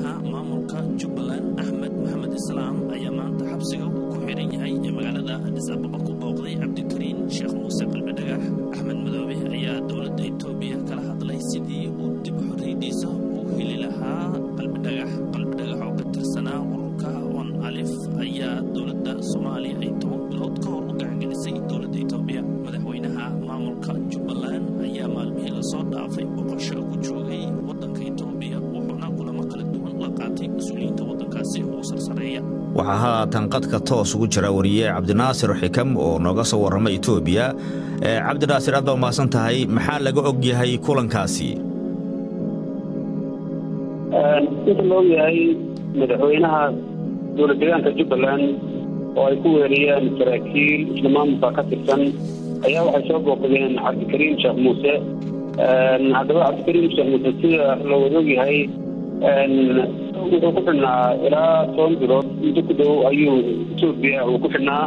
madaxweynaha maamulka jubbaland axmed maxamed islaam ayaa maanta xabsiga uu ku xiran yahay ee magaalada adis ababa ku booqday cabdikariin sheekh muuse qalbidhagax axmed madoobe ayaa dowladda etoobiya kala hadlay sidii uu dib xorriyadiisa u heli lahaa qalbidhagax qalbidhagax oo ka tirsanaa ururka on alif ayaa dowladda soomaaliya ay toban bilood ka hor u gacangelisay dowladda etoobiya madaxweynaha maamulka jubbaland ayaa maalmihii lasoo dhaafay boqosho ku joogay waddanka etoobiya wuxuuna kulamo kala duwan la qaatay mas-uuliyiinta waddankaasi ugu sarsareeya waxaa haatan qadka toos ugu jira wariye cabdinaasir xikam oo nooga soo warrama etoobiya cabdinaasir aad baa umahadsan tahay maxaa laga og yahay kulankaasi inta la og yahay madaxweynaha dowlad deegaanka jubbaland oo ay ku weeriyeen saraakiil isla maamulka ka tirsan ayaa waxay soo booqdeen cabdikariim sheekh muuse haddaba cabdikariim sheekh muuse sida la wada og yahay wuxuu ku xidhnaa ilaa toban bilood muddo ku dhow ayuu etoobiya uu ku xidhnaa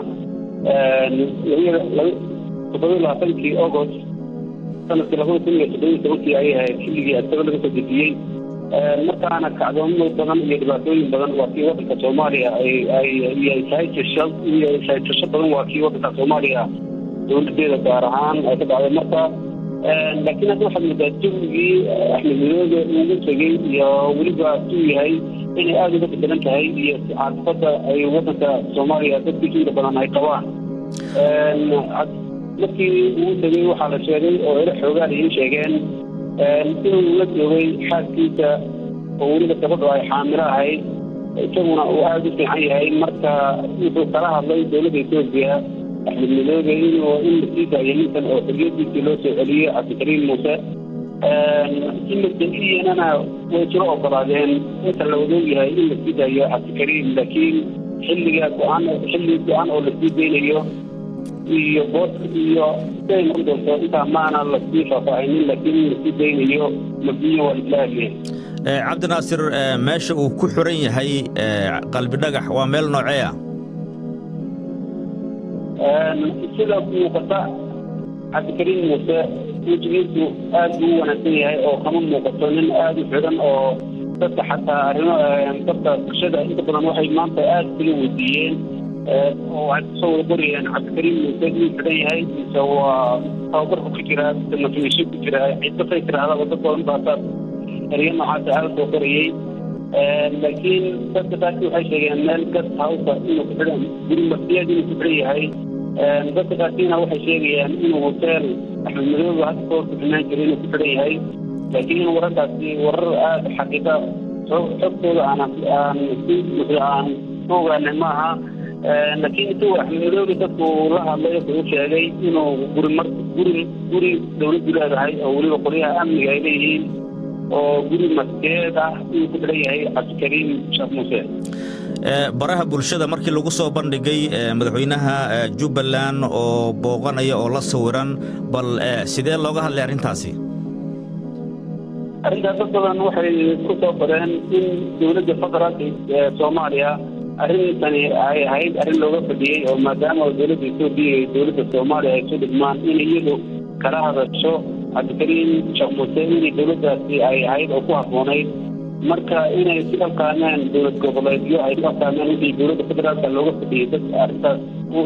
toddobiyi labaatankii agost sanadkii labada kun iyo toddobiyi tobankii ayay ahayd xilligii asaga laga soo dejiyey markaana kacdoomo badan iyo dhibaatooyin badan waa kii waddanka soomaaliya iyo sahaysasho badan waa kii waddanka soomaaliya dowladeeda gaar ahaan ay ka dhacday marka laakiin hadda waxaad moodaa jawigii axmed midoobe ugu tegey iyo weliba suu yahay inay aada uga bedelan tahay iyo caasifada ay waddanka soomaaliya dadkiisa inta badan ay qabaan markii ugu tegey waxaa la sheegay oo ilo xoogaan iin sheegeen inuu la joogay xaaskiisa oo weliba gabadho ay xaamilo ahayd isaguna uu aada u fiican yahay marka wuxuu kala hadlay dowladda etoobiya axmed midoobe inuu in la sii daayo ninkan oo xoriyadiisii loo soo celiyey cabdikariim muuse imadaiyana way jiro ogolaadeen inta la wada ogyahay in la sii daayo cabdikariim laakiin xilliga go-aan xilli go-aan oo lasii deynayo iyo booska iyo siday noqon doonto intaa maana lasii faahfaahinin laakiin in lasii deynayo mabniyo waa isla hadleen cabdinaasir meesha uu ku xiran yahay qalbidhagax waa meel noocee ah sida muuqata cabdikariim muuse wejigiisu aad buu u wanaagsan yahay oo kama muuqato nin aada u xidhan oo dadka xataa arrimo dadka bulshada inta badan waxay maanta aada isaga weydiiyeen oo waxay kusoo wada qorayeen cabdikariim muuse inuu xidhan yahay mise waa tababarku ku jiraa mise mafiisho ku jiraa cidbasay tirahdaba dad badan baa saas eryo noocaasa aada soo qorayey laakiin dadka taasi waxay sheegeen meel gas hawsa inuu ku xidhan guri masiyad inuu ku xidhan yahay dadka qaarkiina waxay sheegayaan inuu hoteel axmed madoobe hadda ka hor ku xidhnaan jira inuu ku xidhan yahay laakiin wararkaasi warar aada xaqiiqa xogtooda aan aan si buuxda aan ku ogaanay maaha laakiin intuu axmed madoobe dadku la hadlay wuxuu sheegay inuu guri mar guri guri dowladdu leedahay oo weliba qolyaha amniga ay leeyihiin oo guri maskeed ah inuu ku xidhan yahay cabdikariim sheekh muuse baraha bulshada markii lagu soo bandhigay madaxweynaha jubbaland oo booqanaya oo la sawiran bal sidee looga hadlay arrintaasi arrintaas dad badan waxay ku soo qoreen in dowladda federaalka ee soomaaliya arrintani ay ahayd arrin looga fadhiyey oo maadaama dowladda etoobiya iyo dowladda soomaaliya ay isu dhigmaan in iyadu kala hadasho cabdikariim sheekh muuse inay dowladdaasi ay ahayd oo ku habboonayd marka inay si alkaameen dowlad goboleedyo ay ku alkaameen intii dowladda federaalka looga fadhiyey dad arrintaas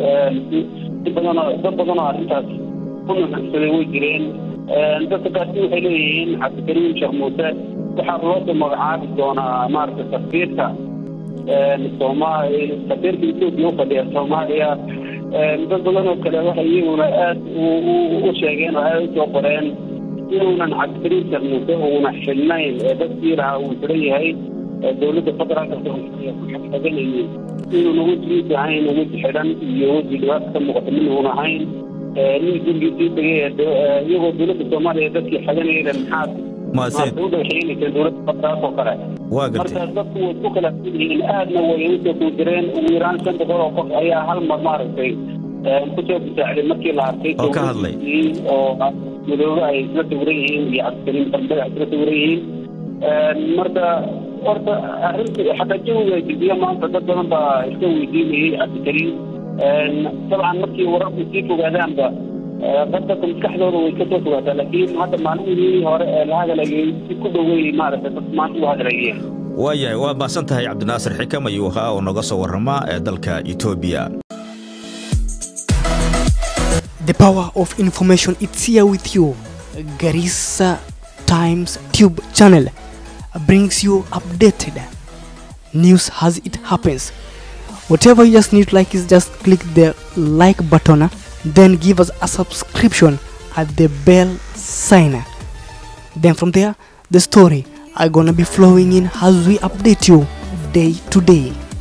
si badanoo dad badanoo arrintaas ku nuxugsaday way jireen dadka kaasi waxay leeyihiin cabdikariim sheekh muuse waxaa loo soo magacaabi doonaa maaragtay safiirka soomaali safiirka etoobiya u fadhiya soomaaliya dad badan oo kale waxay iyaguna aad u sheegeen oo aad usoo qoreen inuunan cabdikariim sheekh muuse uuna xidhnayn ee dadkii lahaa uu xidhan yahay dowladda federaalka soomaaliya ku xaganayay inuuna wejigiisa ahayn weji xidhan iyo weji dhibaata ka muuqata min uun ahayn nin gurigiisii tegay iyagoo dowladda soomaaliya dadkii xaganayada maxaad udhaxeynaysa dowladda federaalka oo kale marka dadku way ku kala yihiin aadna way usoo kuujireen ugu yaraan shan boqol oo qof ayaa hal mar maaragtay kusoo bisaacday markii la arkay oo ka hadlay oo madoobe ay isla sawiran yihiin iyo cabdikariim barbada isla sawiran yihiin marka horta arrinta xataa jawiga jilbiya maanta dad badan baa iska weydiinayay cabdikariim dabcan markii wararku sii fogaadaanba dadka maskaxdooda way kasoo fogaataa laakiin hadda maalmihii hore ee la hadlayay si ku dhowey maaragtay dad maanta u hadlayeen waayahay waa mahadsan tahay cabdinaasir xikam ayuu ahaa oo noga soo warrama ee dalka etoobiya The power of information it's here with you. Garissa Times Tube channel brings you updated news as it happens. Whatever you just need like is just click the like button, then give us a subscription at the bell sign. Then from there, the story are gonna be flowing in as we update you day to day.